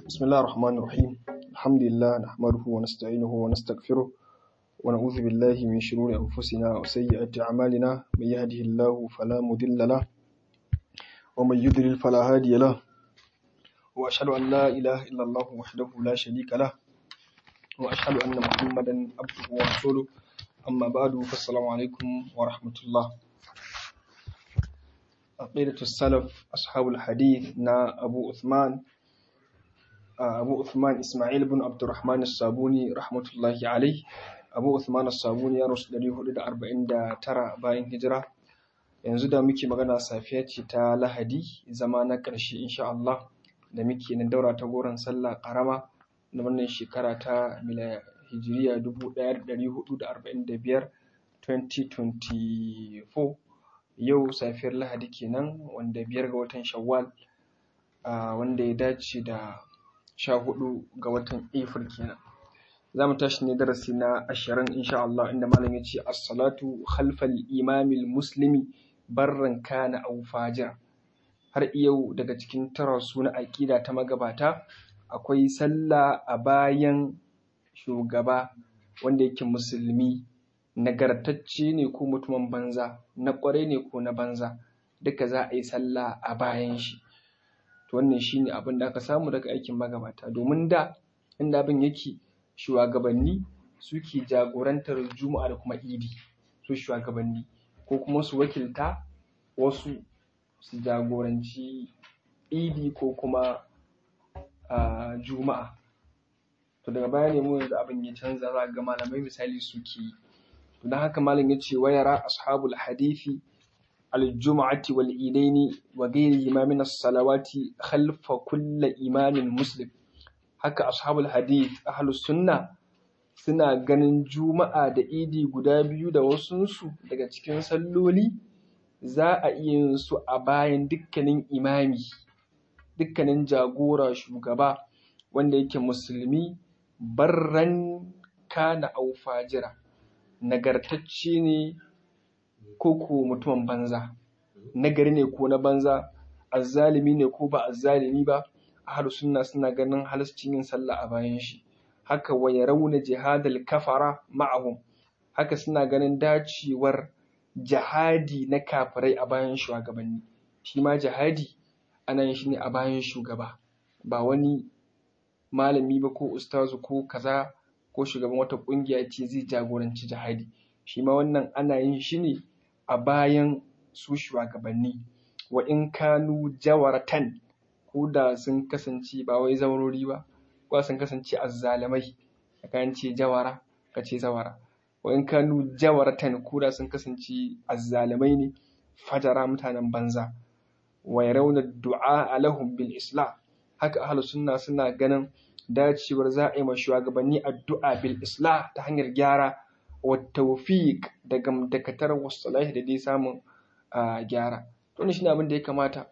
بسم الله الرحمن الرحيم الحمد لله نحمده ونستعينه ونستغفره ونعوذ بالله من شرور أنفسنا وسيئات أعمالنا من يهده الله فلا مضل له ومن يضلل فلا هادي له وأشهد أن لا إله إلا الله وحده لا شريك له وأشهد أن محمدا عبده ورسوله أما بعد فالسلام عليكم ورحمة الله عقيدة السلف أصحاب الحديث نا أبو عثمان أبو عثمان إسماعيل بن عبد الرحمن الصابوني رحمة الله عليه أبو عثمان الصابوني ya rasu 449 bayan hijira yanzu da muke magana safiya ce ta lahadi zama na ƙarshe insha Allah da muke nan daura ta goron sallah ƙarama na wannan shekara ta hijiriya 1445 2024 yau safiyar lahadi kenan wanda biyar ga watan shawwal wanda ya dace da sha hudu ga watan April kenan. Za mu tashi ne darasi na ashirin insha Allah inda malam ya ce as-salatu khalfal imamil muslimi barran kana aw fajira. Har yau daga cikin tarasu na aƙida ta magabata akwai sallah a bayan shugaba wanda yake musulmi nagartacce ne ko mutumin banza na ƙwarai ne ko na banza duka za a yi sallah a bayan shi. to wannan shine abin da aka samu daga aikin magabata domin da inda abin yake shugabanni suke jagorantar juma'a da kuma idi su shugabanni ko kuma su wakilta wasu su jagoranci idi ko kuma juma'a to daga baya ne mu yanzu abin ya canza za ga malamai misali suke yi to don haka malam ya ce wayara ashabul hadithi الجمعة والإيدين وغيرهما من الصلوات خلف كل إمام مسلم haka ashabul hadith ahlus sunna suna ganin juma'a da idi guda biyu da wasunsu daga cikin salloli za a iya yin su a bayan dukkanin imami dukkanin jagora shugaba wanda yake musulmi barran kana au fajira nagartacce ne ko ko mutumin banza nagari ne ko na banza azzalimi ne ko ba azzalimi ba ahlus sunna suna ganin halascin yin sallah a bayan shi haka wa yarawna jihadal kafara ma'ahum haka suna ganin dacewar jihadi na kafirai a bayan shugabanni shi ma jihadi ana yin shi ne a bayan shugaba ba wani malami ba ko ustazu ko kaza ko shugaban wata kungiya ce zai jagoranci jihadi shi ma wannan ana yin shi ne a bayan su shugabanni wa in kanu jawaratan ko da sun kasance ba wai zaurori ba ko sun kasance azzalamai ka ce jawara ka ce zawara wa in kanu jawaratan ko da sun kasance azzalamai ne fajara mutanen banza wa yarawna du'a lahum bil islam haka ahlus sunna suna ganin dacewar za a yi ma shugabanni addu'a bil islah ta hanyar gyara والتوفيق da gamdakatar wasalahi da dai samun gyara to shine abin da ya kamata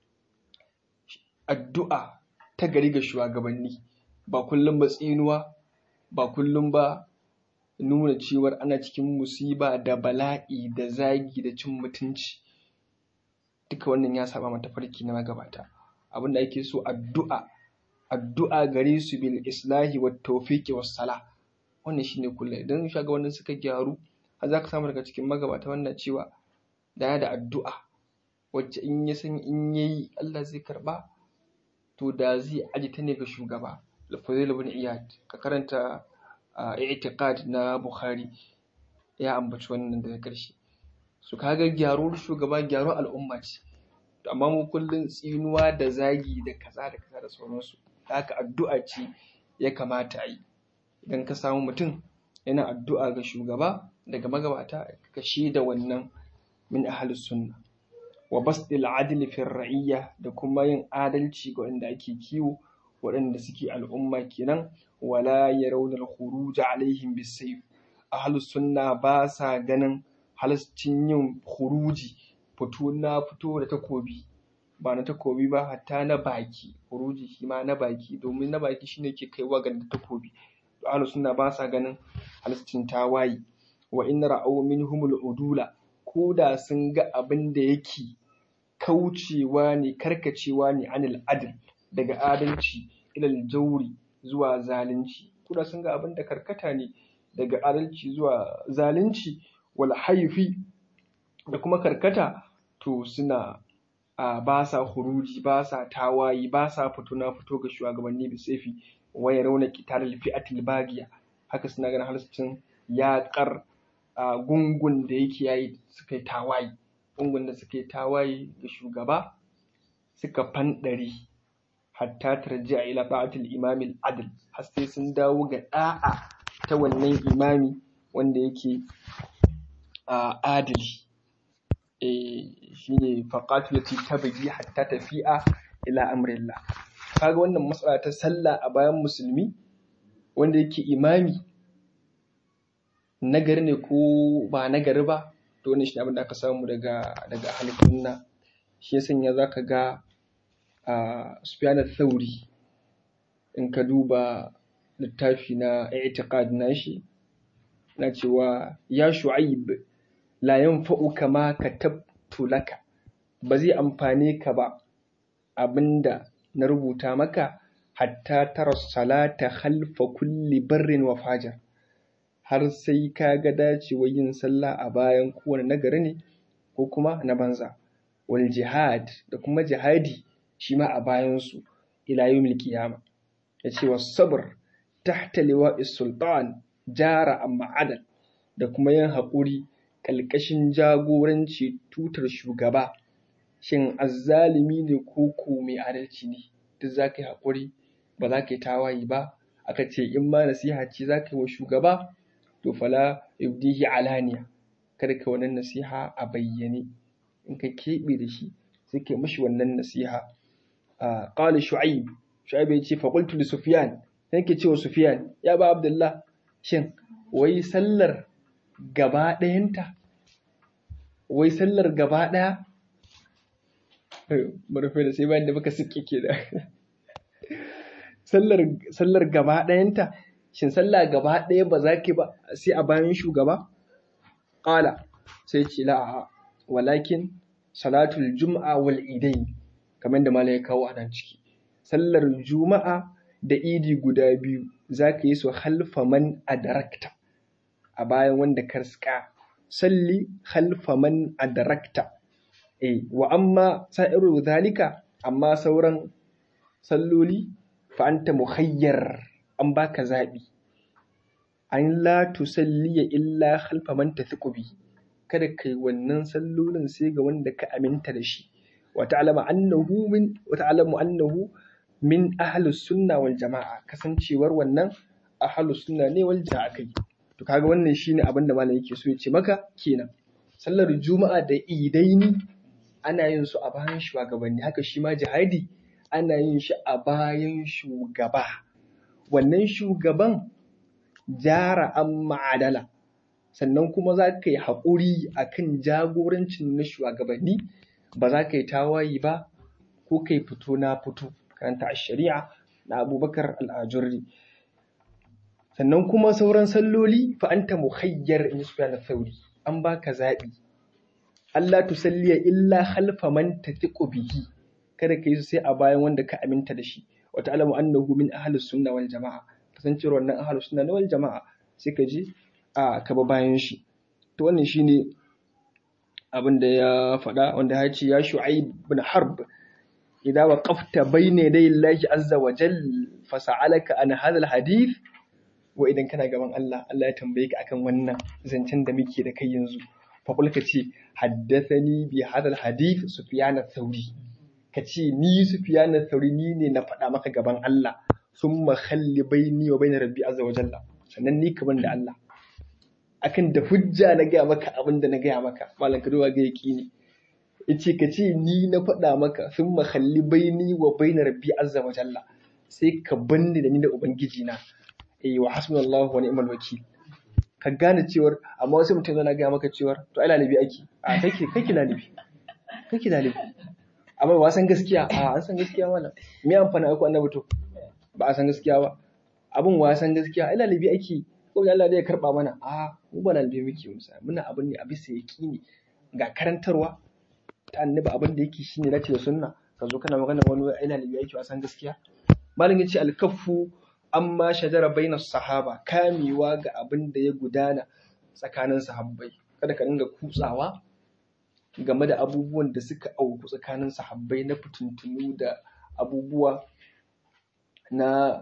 addu'a ta gari ga shugabanni ba kullum ba tsinuwa ba kullum ba nuna cewar ana cikin musiba da bala'i da zagi da cin mutunci duka wannan ya saba mata farki na magabata abin da ake so addu'a addu'a gare su bil islahi wat tawfiqi was salah wannan shine kullum idan shugabannin suka gyaru har za ka samu daga cikin magabata wannan cewa da da addu'a wacce in ya san in yayi Allah zai karba to da zai aji ta ne ga shugaba Al-Fadhil ibn Iyad ka karanta i'tiqad na Bukhari ya ambaci wannan daga ƙarshe su kaga gyaruwar shugaba gyaruwar al'umma ce to amma mu kullum tsinuwa da zagi da kaza da kaza da sauransu haka addu'a ce ya kamata a yi idan ka samu mutum yana addu'a ga shugaba daga magabata ka da wannan min ahlus sunna wa basdil adl fi ra'iyya da kuma yin adalci ga wanda ake kiwo waɗanda suke al'umma kenan wala yarawna al-khuruj alaihim bisayf ahlus sunna ba sa ganin halascin yin khuruji fito na fito da takobi ba na takobi ba hatta na baki khuruji shi ma na baki domin na baki shine ke kaiwa ga takobi ahlus sunna ba sa ganin halascin tawaye wa in ra'aw minhumul udula ko da sun ga abin da yake kaucewa ne karkacewa ne anil adl daga adalci ilal jawri zuwa zalunci kuna sun ga abin da karkata ne daga adalci zuwa zalunci wal haifi da kuma karkata to suna a ba sa huruji ba sa tawayi ba sa fito na fito ga shugabanni da saifi waya rauna kitar fi'atil bagiya haka suna ganin halascin yaƙar gungun da yake yayi suka yi tawaye gungun da suka yi tawaye ga shugaba suka fanɗari hatta tarji a ila ba'atul imamil adl har sai sun dawo ga da'a ta wannan imami wanda yake adili shine faqatu lati tabghi hatta tafi'a ila amrillah kaga wannan matsala ta sallah a bayan musulmi wanda yake imami nagari ne ko ba nagari ba to wannan shi abin da aka samu daga daga ahlus shi ya sanya zaka ga a Sufyan thauri in ka duba littafi na i'tiqad nashi na cewa ya shu'aib la yanfa'uka ma katabtu laka ba zai amfane ka ba abinda na rubuta maka hatta tara salata khalfa kulli barrin wa fajar har sai ka ga dacewa yin sallah a bayan kowane nagari ne ko kuma na banza wal jihad da kuma jihadi shi ma a bayansu ila yawmil qiyama yace was sabr tahta liwa'is sultan jara amma adal da kuma yin haƙuri ƙalƙashin jagoranci tutar shugaba shin azzalimi ne ko ko mai adalci ne duk za ka yi haƙuri ba za ka yi tawaye ba aka ce in ma nasiha ce za ka yi wa shugaba to fala yubdihi alaniya kada ka wannan nasiha a bayyane in ka keɓe da shi sai ka yi mashi wannan nasiha qala shu'aib shu'aib ya ce fa qultu li sufyan sai ke ce wa sufyan ya ba abdullah shin wai sallar gaba ɗayanta wai sallar gaba ɗaya marufe da sai bayan da muka suke ke da sallar gaba ɗayanta shin sallah gaba ɗaya ba za ki ba sai a bayan shugaba ƙala sai ce la'a walakin salatul juma'a wal idain kamar da mala ya kawo a nan ciki sallar juma'a da idi guda biyu za ka yi su halfa man adarakta a bayan wanda ka riska salli halfa man adarakta eh wa amma sa'iru zalika amma sauran salloli fa anta mukhayyar an baka zabi an la tusalliya illa khalfa man tathiqu bi kada kai wannan sallolin sai ga wanda ka aminta da shi wa ta'lamu annahu min wa ta'lamu annahu min ahlus sunna wal jama'a kasancewar wannan ahlus sunna ne wal jama'a kai to kaga wannan shine abin da malam yake so ya ce maka kenan sallar juma'a da idaini ana yin su a bayan shugabanni haka shi ma jihadi ana yin shi a bayan shugaba wannan shugaban jara an ma'adala sannan kuma za ka yi haƙuri a kan jagorancin na shugabanni ba za ka yi tawayi ba ko ka yi fito na fito karanta a shari'a na abubakar al'ajurri sannan kuma sauran salloli fa anta muhayyar in su na sauri an baka zaɓi Allah tusalliya illa khalfa man tatiqu bihi kada ka yi sai a bayan wanda ka aminta da shi wa ta'lamu annahu min ahlus sunna wal jama'a kasancewar wannan ahlus sunna wal jama'a sai ka je a ka ba bayan shi to wannan shine abin da ya faɗa wanda ya ce ya shu'aib bin harb idza waqafta bayna yaday Allah azza wa jal fa sa'alaka an hadha al hadith wa idan kana gaban Allah Allah ya tambaye ka akan wannan zancen da muke da kai yanzu fa ka ce haddathani bi hadha al hadith sufyan ath-thawri ka ce ni Sufyan Thauri ni ne na faɗa maka gaban Allah summa khalli baini wa baina rabbi azza wa jalla sannan ni kaman da Allah akan da hujja na gaya maka abin da na gaya maka malam ka duba ga yaqini yace ka ce ni na faɗa maka summa khalli baini wa baina rabbi azza wa jalla sai ka banni da ni da ubangiji na eh wa hasbunallahu wa ni'mal wakil ka gane cewar amma wasu mutum zana gaya maka cewar to ai lalibi ake a kake kake lalibi kake lalibi amma ba san gaskiya a an san gaskiya malam me amfani aiko annabi to ba a san gaskiya ba abin wa san gaskiya ai lalibi ake ko da Allah zai karba mana a mu ba lalibi muke musa muna abin ne a bisa yaqini ga karantarwa ta annabi abin da yake shine dace da sunna ka zo kana magana wani ai lalibi ake wa san gaskiya malam yace al-kaffu amma shajara bainas sahaba kamewa ga abin da ya gudana tsakanin sahabbai kada ka dinga kutsawa game da abubuwan da suka auku tsakanin sahabbai na fitintunu da abubuwa na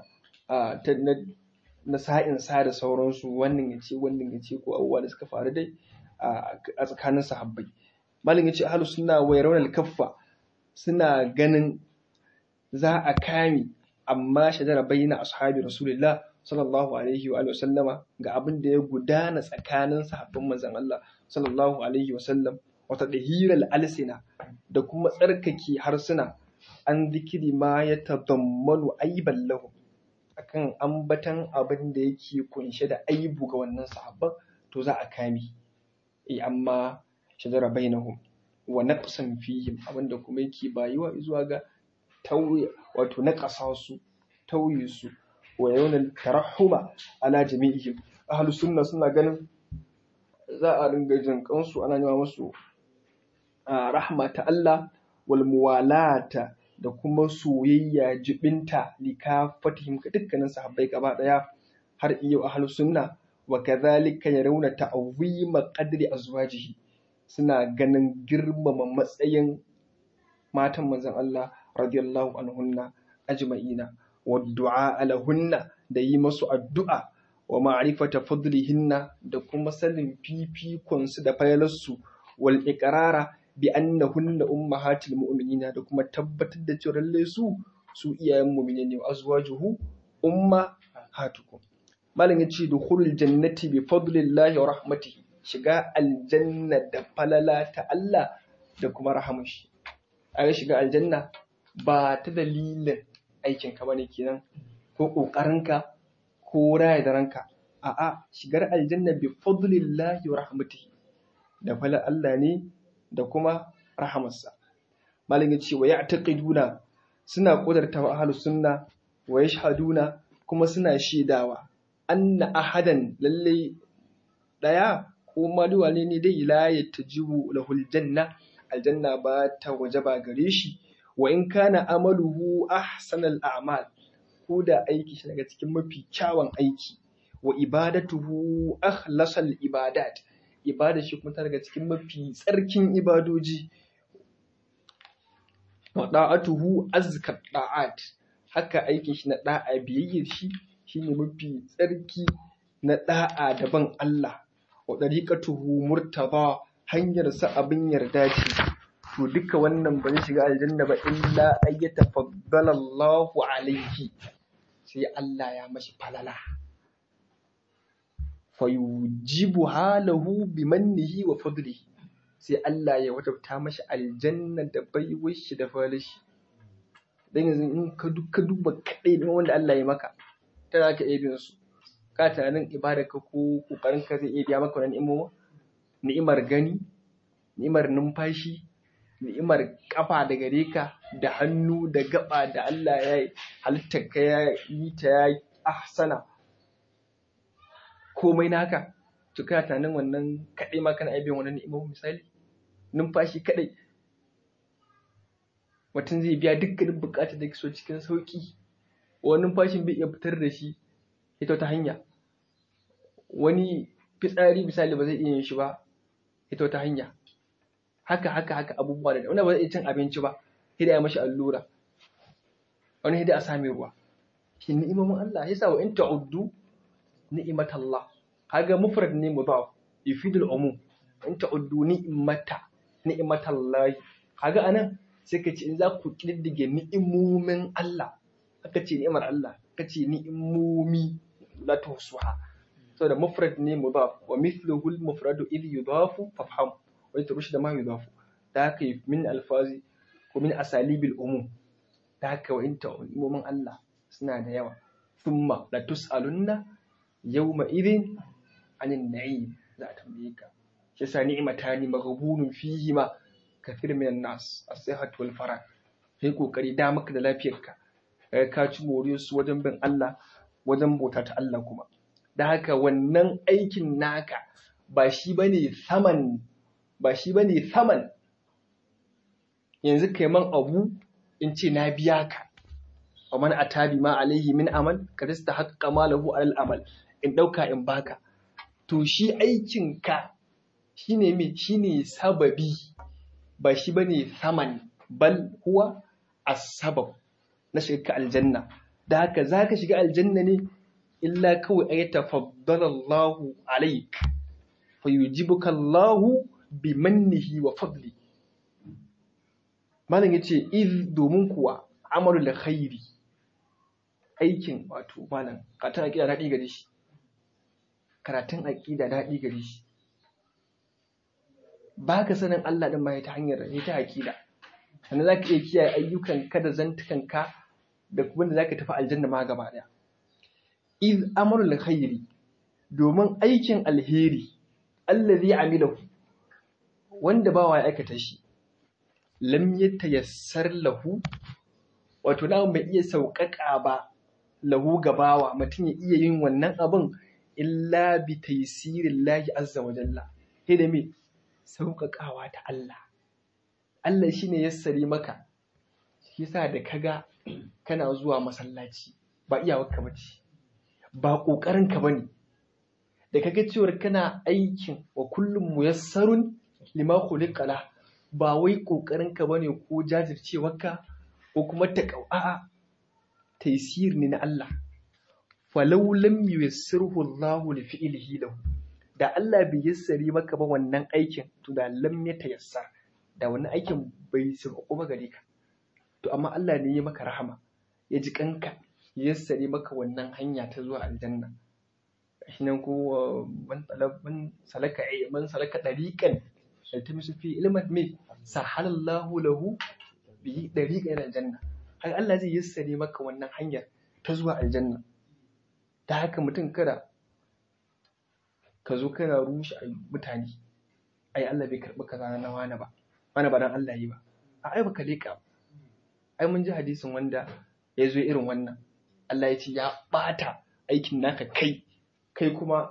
na sa'in sa da sauransu wannan ya ce wannan ya ce ko abubuwa da suka faru dai a tsakanin sahabbai malam ya ce ahlus sunna wa yarawna kaffa suna ganin za a kame amma shajara bayyana ashabi rasulullah sallallahu alaihi wa sallama ga abin da ya gudana tsakanin sahabban manzon Allah sallallahu alaihi wa sallam wata dahiral alsina da kuma tsarkake harsuna an zikiri ma ya tadammanu aiban lahu akan ambatan abin da yake kunshe da aibu ga wannan sahabban to za a kame eh amma shajara bainahum wa naqsan fihim abinda kuma yake bayuwa zuwa ga tauye wato naqasa su tauye su wa yawan tarahuma ala jami'ihim ahlus sunna suna ganin za a ringa jin kansu ana nema musu rahma ta Allah wal muwalata da kuma soyayya jibinta likafatihim ga dukkanin sahabbai gaba daya har iyo ahlus sunna wa kadhalika yarawna ta'zima qadri azwajihi suna ganin girmama matsayin matan manzon Allah radiyallahu anhunna ajma'ina wa du'a alahunna da yi masu addu'a wa ma'rifata fadlihinna da kuma sanin fifikon su da fayalarsu wal iqrara bi annahunna ummahatil mu'minina da kuma tabbatar da cewa lalle su su iyayen mu'mine ne wa azwajuhu ummahatukum malam yace dukhulul jannati bi fadlillahi wa rahmatihi shiga aljanna da falala ta Allah da kuma rahamun shi a shiga aljanna ba ta dalilin aikin ka bane kenan ko kokarinka ko raya da ranka a'a shigar aljanna bi fadlillahi wa rahmatihi da falala Allah ne da kuma rahamarsa malam ya ce wa ya'taqiduna suna kudarta wa ahlus sunna wa yashhaduna kuma suna shaidawa anna ahadan lalle daya ko maluwa ne ne dai la yatajibu lahul janna aljanna ba ta wajaba gare shi wa in kana amaluhu ahsanal a'mal ko da aiki shi daga cikin mafi kyawun aiki wa ibadatuhu akhlasal ibadat ibada shi kuma ta daga cikin mafi tsarkin ibadoji wa da'atuhu azka da'at haka aikin shi na da'a biyayyar shi shine mafi tsarki na da'a daban Allah wa dariqatuhu murtaba hanyar sa abin yarda ce to duka wannan ba zai shiga aljanna ba illa ayyata faddala Allahu alaihi sai Allah ya mashi falala fayujibu halahu bimannihi wa fadlihi sai Allah ya wajabta mashi aljanna da baiwar shi da falashi dan yanzu in ka duka duba kadai da wanda Allah ya maka ta za ka iya biyan su ka tunanin ibada ka ko kokarin ka zai iya biya maka wannan ni'imomi ni'imar gani ni'imar numfashi ni'imar kafa da gare ka da hannu da gaba da Allah ya halitta ka ya yi ta ya ahsana komai naka to kana tunanin wannan kadai ma kana aibiyan wannan ni'imomin misali numfashi kadai mutum zai biya dukkanin bukatar da so cikin sauki wani numfashin bai iya fitar da shi ita ta hanya wani fitsari misali ba zai iya yin shi ba ita ta hanya haka haka haka abubuwa da wani ba zai iya cin abinci ba sai da ya mashi allura wani sai da a same ruwa shi ni'imomin Allah yasa wa in ta'uddu ni'matallah kaga mufrad ne mudaf yufidul umum in ta'uddu ni'mata ni'matallahi kaga anan sai ka ce in za ku kididdige ni'imomin Allah aka ce ni'imar Allah ka ce ni'imomi la tuhsuha saboda mufrad ne mudaf wa mithluhu al mufradu idh yudafu fafham wa yatrush da ma yudafu da haka min alfazi ko min asalibil umum da haka wa in ni'imomin Allah suna da yawa thumma la tus'alunna yawma idhin anin na'im za a tambaye ka shi yasa ni'matani maghbunun fihi ma kathir minan nas as-sihhat wal farah kai kokari da maka da lafiyarka kai ka ci moriyar su wajen bin Allah wajen bauta ta Allah kuma da haka wannan aikin naka ba shi bane saman ba shi bane saman yanzu kai man abu in ce na biya ka wa man atabi ma alaihi min amal ka tasta haqqa malahu alal amal in dauka in baka to shi aikin ka shine me shine sababi ba shi bane saman bal huwa as-sabab na shiga aljanna da haka zaka shiga aljanna ne illa kawai ay tafaddala Allahu alayk fayujibuka Allahu bi mannihi wa fadli malam yace iz domin kuwa amalul khairi aikin wato malam karatun aqida daɗi gare shi karatun aqida daɗi gare shi baka sanin Allah din ma ta hanyar ta aqida sannan zaka iya kiyaye ayyukan ka da zantukan ka da kuma da zaka tafi aljanna ma gaba daya iz amalul khairi domin aikin alheri allazi amilahu wanda bawa ya aikata shi lam yatayassar lahu wato na bai iya sauƙaƙa ba lahu gabawa mutum ya iya yin wannan abin illa bi taysirin lahi azza wa jalla sai da me sauƙaƙawa ta Allah Allah shine yassare maka shi yasa da kaga kana zuwa masallaci ba iyawarka bace ba ƙoƙarin ka bane da kaga cewar kana aikin wa kullum muyassarun lima khuliqa ba wai ƙoƙarin ka bane ko jajircewarka ko kuma ta a'a taysir ne na Allah falau lam yuyassirhu Allahu li fi'lihi lahu da Allah bai yassare maka ba wannan aikin to da lam ya tayassar da wannan aikin bai sauko ba gare ka to amma Allah ne ya maka rahama ya ji kanka ya yassare maka wannan hanya ta zuwa aljanna shi nan ko man man salaka man salaka dariqan yaltamisu fi ilman me sahalallahu lahu bi dariqan aljanna har Allah zai yassare maka wannan hanyar ta zuwa aljanna ta haka mutum kada ka zo kana rushe mutane ai Allah bai karɓi kaza na wani ba wani ba dan Allah yi ba a ai baka leka ai mun ji hadisin wanda ya zo irin wannan Allah ya ce ya ɓata aikin naka kai kai kuma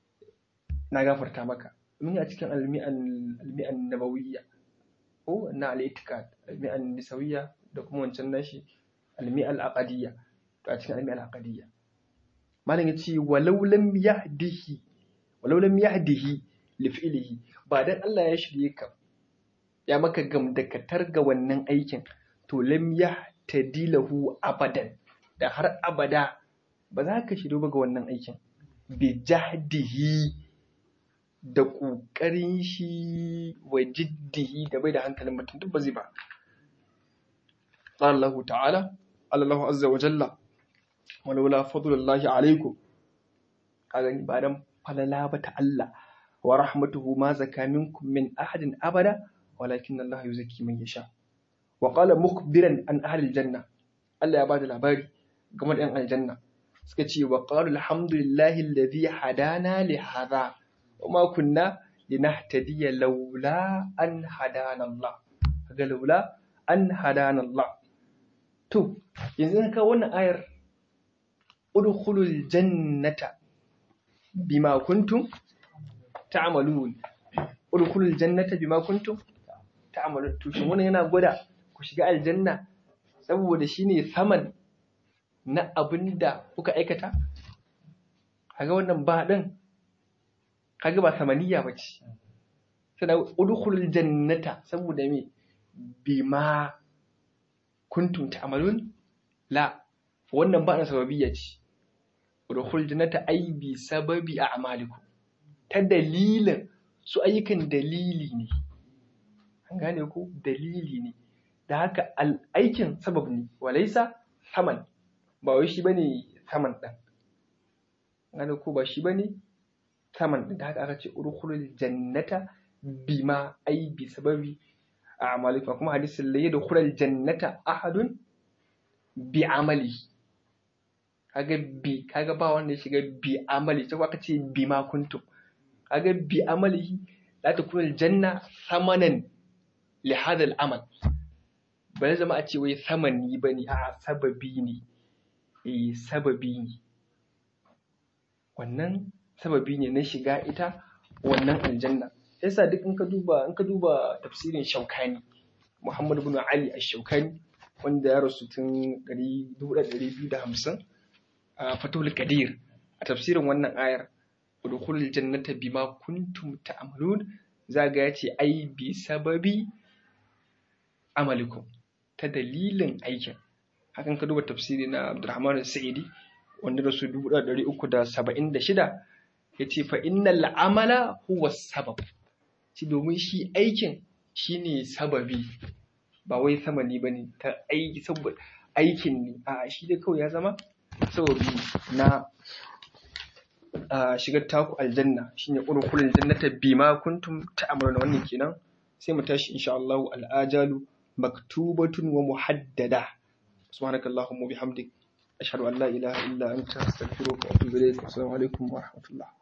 na gafarta maka mun yi a cikin almi'an nabawiyya ko na al-itiqad almi'an nisawiyya da kuma wancan nashi almi'al aqadiyya to a cikin almi'al aqadiyya malam ya ce walau lam yahdihi walau lam yahdihi li fi'lihi ba dan Allah ya shirye ka ya maka gamdakatar ga wannan aikin to lam yahtadi lahu abadan da har abada ba za ka shirye ba ga wannan aikin bi jahdihi da ƙoƙarin shi wa jiddihi da bai da hankalin mutum duk ba zai ba Allah ta'ala Allah azza wa jalla walaula fadlullahi alaikum kaga ba dan falala ba ta Allah wa rahmatuhu ma zaka minkum min ahadin abada walakin Allah yuzaki man yasha wa qala mukhbiran an ahli aljanna Allah ya bada labari game da yan aljanna suka ce wa qalu alhamdulillahi alladhi hadana li hadha wa ma kunna linahtadiya laula an hadana Allah kaga laula an hadana Allah to yanzu ka wannan ayar udkhulul jannata bima kuntum ta'malun udkhulul jannata bima kuntum ta'malun to shin wannan yana gwada ku shiga aljanna saboda shine saman na abinda kuka aikata kaga wannan ba din kaga ba samaniya bace sai udkhulul jannata saboda me bima kuntum ta'malun la wannan ba na sababiyya ce udkhul jannata ay bi sababi a'malikum ta dalilin su ayyukan dalili ne an gane ku dalili ne da haka aikin sabab ne walaisa saman ba wai shi bane saman din gane ku ba shi bane saman din da haka aka ce udkhul jannata bima ay bi sababi a'malikum kuma hadisin la yadkhulul jannata ahadun bi amalihi kaga bi kaga ba wanda ya shiga bi amali sai aka ce bi ma kuntum kaga bi amalihi la takuna aljanna samanan li hada al'amal ba zama a ce wai samani bane a sababi ne eh sababi ne wannan sababi ne na shiga ita wannan aljanna yasa duk in ka duba in ka duba tafsirin shaukani Muhammad ibn Ali ash-Shawkani wanda ya rasu tun 1250 a fatul qadir a tafsirin wannan ayar udkhulul jannata bima kuntum ta'malun zaga yace ai bi sababi amalikum ta dalilin aikin hakan ka duba tafsiri na Abdurrahman Sa'idi wanda da su 1376 yace fa innal amala huwa sabab ci domin shi aikin shine sababi ba wai samani bane ta aiki saboda aikin ne a shi dai kawai ya zama sababi na shigar taku aljanna shine urkulul jannata bima kuntum ta'maluna wannan kenan sai mu tashi insha Allah al-ajalu maktubatun wa muhaddada subhanakallahumma bihamdik ashhadu an la ilaha illa anta astaghfiruka wa atubu ilayk assalamu alaikum wa rahmatullah